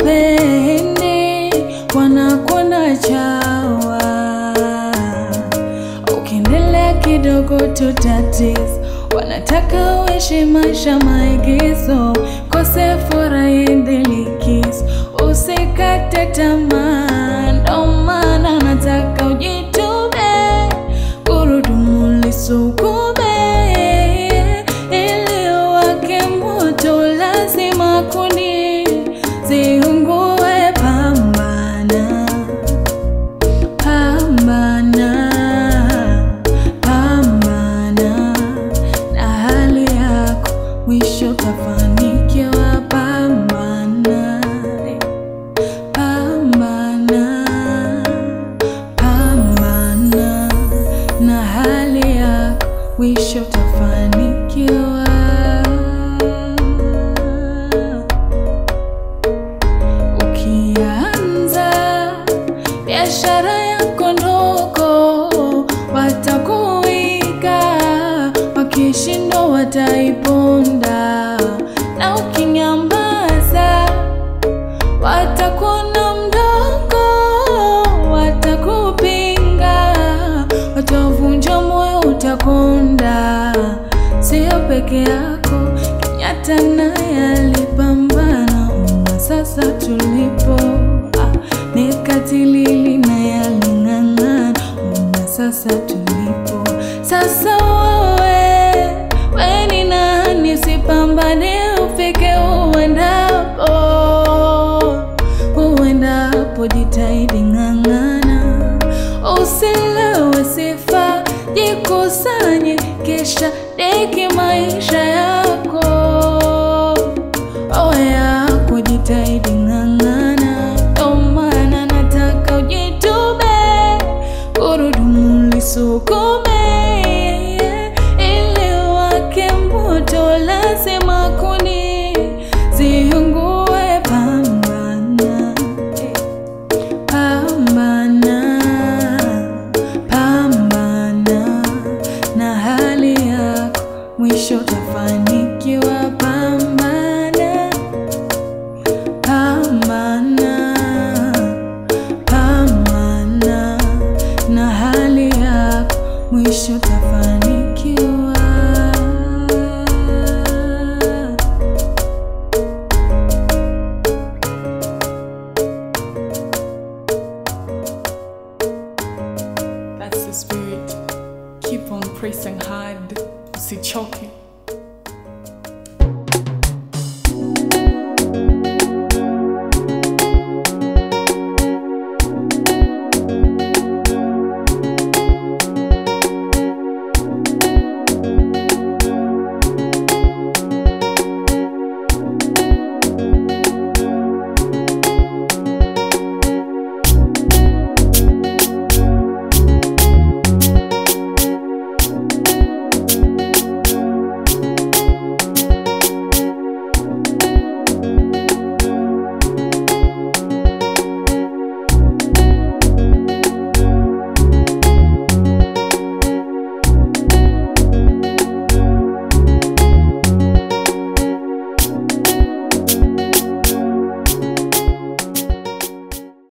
hawakupendi, wanakuona chawa. Ukiendelea kidogo tutatiz, wanataka uishi maisha maigizo, kose furaha iende likizo, usikate tamaa, ndo maana nataka ujitume, gurudumu lisukume, ili wake moto lazima kuni ziungue, pambana pambana pambana na hali yako, mwisho tafanikiwa. Pambana pambana pambana na hali yako, mwisho tafanikiwa. Ukianza biashara yako ndogo, watakuiga, wakishindwa wataiponda, na ukinyamaza watakuona mdogo, watakupinga, watavunja moyo, utakonda. Sio peke yako, Kenyatta naye alipambana, na sasa tulipo ah, ni katilili naye aling'ang'ana, na sasa tulipo sasa. Wewe we ni nani? Usipambane ufike uendapo uendapo, jitahidi ng'ang'ana, usilewe sifa, jikusanye, kisha deki maisha yako o yako, jitahidi ng'ang'ana, ndo maana nataka ujitume, gurudumu lisukume, ili wake moto lazima kuni ziungue. Pambana pambana pambana na hali yako, mwisho tafanikiwa. Pambana pambana pambana na hali yako, mwisho tafanikiwa. That's the spirit. Keep on pressing hard. Usichoke.